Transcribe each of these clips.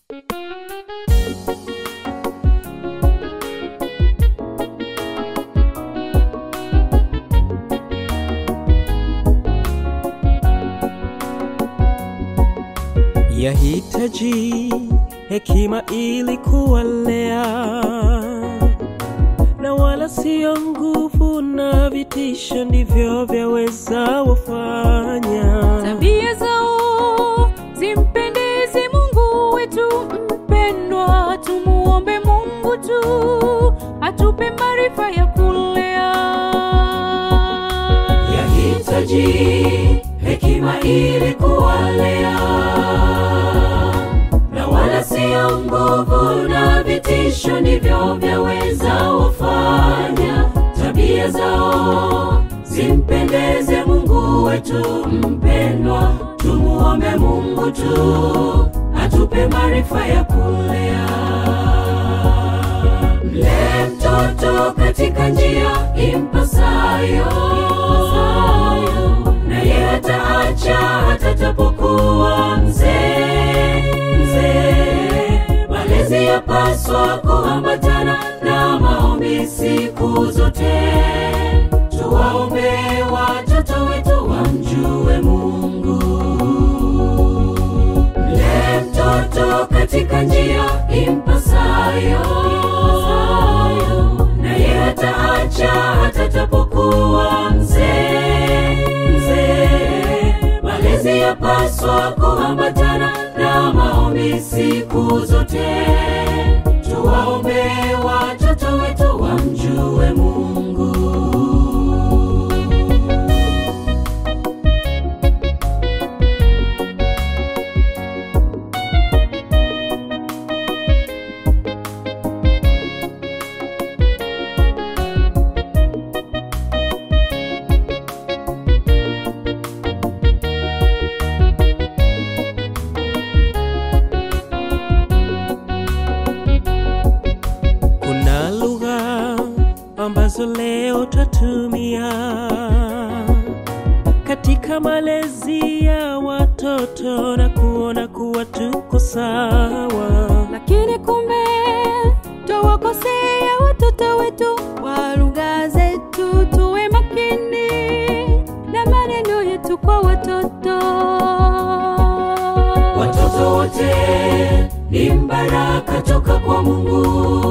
Yahitaji hekima ili kuwalea, na wala sio nguvu na vitisho ndivyo vyaweza wafanya. Tabia zao zimpendeze Mungu wetu mpendwa, tumuombe Mungu tu atupe maarifa ya kulea. Yahitaji hekima ili kuwalea, na wala sio nguvu na vitisho ndivyo vyaweza wafanya. Tabia zao zimpendeze Mungu wetu mpendwa, tumuombe Mungu tu atupe maarifa ya kulea. Mlee mtoto katika njia impasayo, naye hataacha hata tapokuwa mzee. Mzee, malezi yapaswa kuambatana na maombi siku zote. Tuwaombe watoto wetu wamjue Mungu. Mlee mtoto katika njia impasayo, naye hataacha hata tapokuwa mzee. Mzee, malezi yapaswa kuambatana na maombi siku zote. Tuwaombe watoto wetu wamjue Mungu. Kuna lugha ambazo leo twatumia katika malezi ya watoto na kuona kuwa tuko sawa. Lakini kumbe twawakosea watoto wetu kwa lugha zetu. Tuwe makini na maneno yetu kwa watoto. Watoto wote ni mbaraka toka kwa Mungu.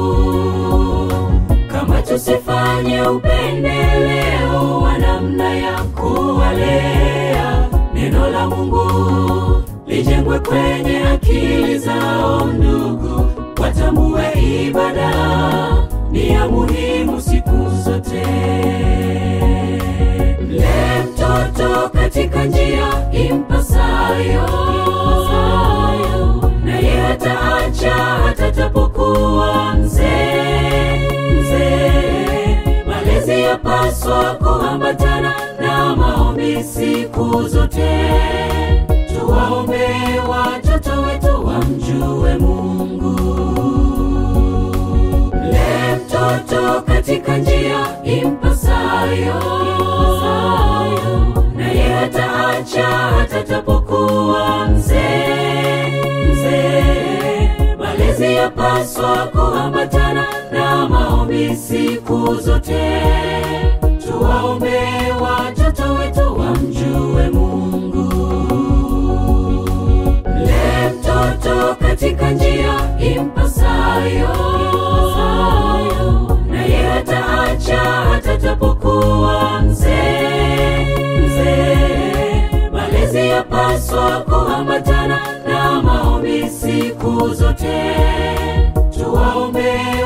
Kama tusifanye upendeleo wa namna ya kuwalea, neno la Mungu lijengwe kwenye akili zao. Ndugu, watambue ibada ni ya muhimu siku zote. Mlee mtoto katika njia impasayo, naye hataacha hata tapokuwa mzee. Mzee, malezi yapaswa kuambatana na maombi siku zote. Tuwaombe watoto wetu wamjue Mungu. Mlee mtoto katika njia impasayo, naye hataacha hata tapokuwa mzee. Mzee, malezi yapaswa kuambatana na maombi siku zote. Tuwaombe watoto wetu wamjue Mungu. Mlee mtoto katika njia impasayo, naye hataacha hata tapokuwa mzee. Mzee, malezi yapaswa kuambatana na maombi siku zote. Tuwaombe